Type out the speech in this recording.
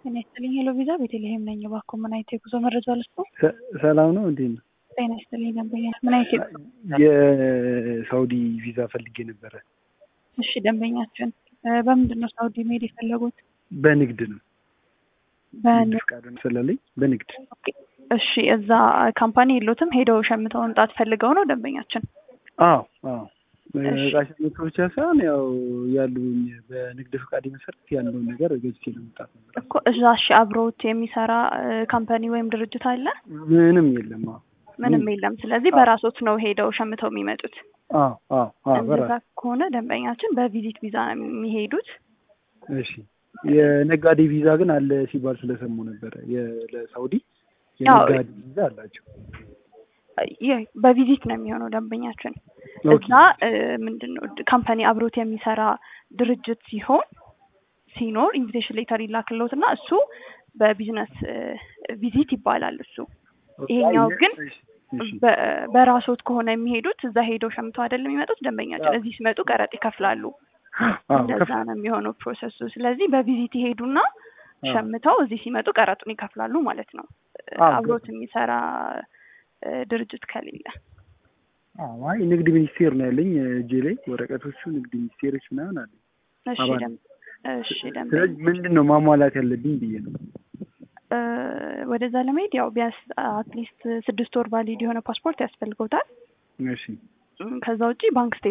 ጤና ይስጥልኝ ሄሎ ቪዛ ቤተልሔም ነኝ። እባክዎ ምን አይነት የጉዞ መረጃ ልስጡ? ሰላም ነው እንዴት ነው? ጤና ይስጥልኝ ደንበኛ ምን አይነት የጉዞ የሳውዲ ቪዛ ፈልጌ ነበረ። እሺ ደንበኛችን በምንድን ነው ሳውዲ መሄድ የፈለጉት? በንግድ ነው። በንግድ ፍቃድ ስለለኝ በንግድ እሺ እዛ ካምፓኒ የሎትም ሄደው ሸምተው መምጣት ፈልገው ነው ደንበኛችን? አዎ አዎ እቃ ሸምቶ ብቻ ሳይሆን ያው ያሉኝ በንግድ ፍቃድ መሰረት ያለውን ነገር ገዝቼ ለመምጣት ነበር እኮ እዛ እሺ አብሮት የሚሰራ ካምፓኒ ወይም ድርጅት አለ? ምንም የለም። አዎ ምንም የለም። ስለዚህ በራሶት ነው ሄደው ሸምተው የሚመጡት። አዎ አዎ አዎ እንደዛ በራስ ከሆነ ደንበኛችን በቪዚት ቪዛ ነው የሚሄዱት። እሺ የነጋዴ ቪዛ ግን አለ ሲባል ስለሰሙ ነበረ። የ- ለሳውዲ የነጋዴ ቪዛ አላቸው። ይህ በቪዚት ነው የሚሆነው ደንበኛችን ኦኬ። እዛ ምንድን ነው ካምፓኒ አብሮት የሚሰራ ድርጅት ሲሆን ሲኖር ኢንቪቴሽን ሌተር ይላክልዎት እና እሱ በቢዝነስ ቪዚት ይባላል እሱ። ይሄኛው ግን እሺ፣ እሺ። በ- በራስዎት ከሆነ የሚሄዱት እዛ ሄደው ሸምተው አይደለም የሚመጡት ደንበኛችን እዚህ ሲመጡ ቀረጥ ይከፍላሉ። አዎ እንደዛ ከፍ ነው የሚሆነው ፕሮሰሱ። ስለዚህ በቪዚት ይሄዱና ሸምተው እዚህ ሲመጡ ቀረጡን ይከፍላሉ ማለት ነው። አዎ፣ አብሮት የሚሰራ እ፣ ድርጅት ከሌለ አዎ አይ ንግድ ሚኒስቴር ነው ያለኝ እጄ ላይ ወረቀቶቹ ንግድ ሚኒስቴሮች ምናምን አለ። እሺ አባል ደም እሺ ደንበኛ ስለዚህ ምንድን ነው ማሟላት ያለብኝ ብዬ ነው። እ፣ ወደዛ ለመሄድ ያው ቢያንስ አትሊስት ስድስት ወር ቫሊድ የሆነ ፓስፖርት ያስፈልገውታል። እሺ እም፣ ከዛ ውጪ ባንክ